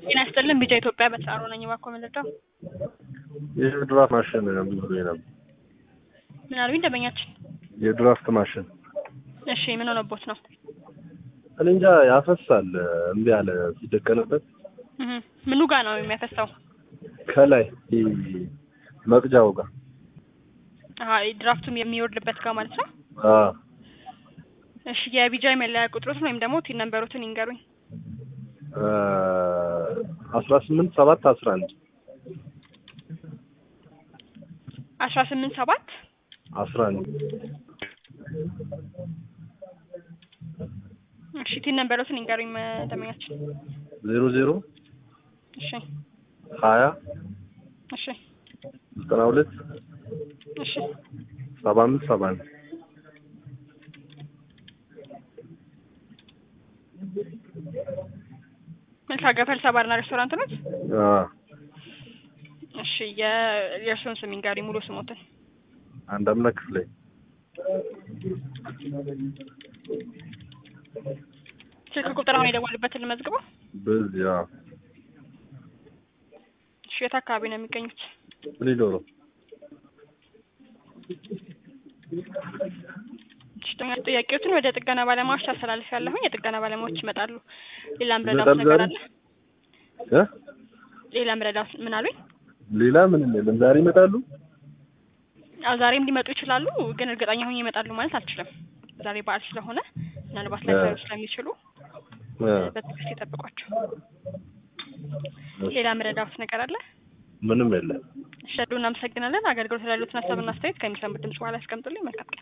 ጤና ይስጥልን ቢጫ ኢትዮጵያ በተሳሮ ነኝ። እባክዎ መረዳው የድራፍት ማሽን ብሎ ነበር። ምን አሉኝ ደንበኛችን? የድራፍት ማሽን እሺ ምን ሆነቦት ነው? እኔ እንጃ ያፈሳል። እምቢ አለ ሲደቀንበት እህ ምኑ ጋር ነው የሚያፈሳው? ከላይ ይሄ መቅጃው ጋር አሀ ድራፍቱም የሚወርድበት ጋር ማለት ነው። አ እሺ የቢጃይ መለያ ቁጥሮትን ወይም ደግሞ ቲን ነምበሮትን ይንገሩኝ። አስራ ስምንት ሰባት አስራ አንድ አስራ ስምንት ሰባት አስራ አንድ እሺ ቲን ነምበሮትን ይንገሩኝ ደንበኛችን። ዜሮ ዜሮ እሺ ሀያ እሺ ዘጠና ሁለት እሺ ሰባ አምስት ሰባ አንድ መልካ ገፈልሳ ባርና ሬስቶራንት ነት? አ እሺ የ- የእርስዎን ስም ይንገሩኝ ሙሉ ስሞትን። አንድ አምላክ ክፍሌ ስልክ ቁጥር አሁን የደወሉበትን ልመዝግበው። በዚያ እሺ የት አካባቢ ነው የሚገኙት? ሊዶሮ እሺ ጥያቄዎትን ወደ ጥገና ባለሙያዎች ታስተላልፍ ያለሁኝ የጥገና ባለሙያዎች ይመጣሉ። ሌላ ምረዳት ይመጣሉ ነገር ዛሬ? አለ? እ ሌላ ምረዳት ምን አሉኝ? ሌላ ምንም የለም። ዛሬ ይመጣሉ። አዎ ዛሬም ሊመጡ ይችላሉ፣ ግን እርግጠኛ ሆኜ ይመጣሉ ማለት አልችልም። ዛሬ በዓል ስለሆነ ምናልባት ላይሰሩ ስለሚችሉ እ በትዕግስት ይጠብቋቸው። እሺ፣ ሌላ ምረዳት ነገር አለ? ምንም የለም። እሺ እናመሰግናለን። አገልግሎት ላሉትን ሀሳብና አስተያየት ከሚሰሙት ድምጽ በኋላ ያስቀምጡልኝ። መልካም ቀን።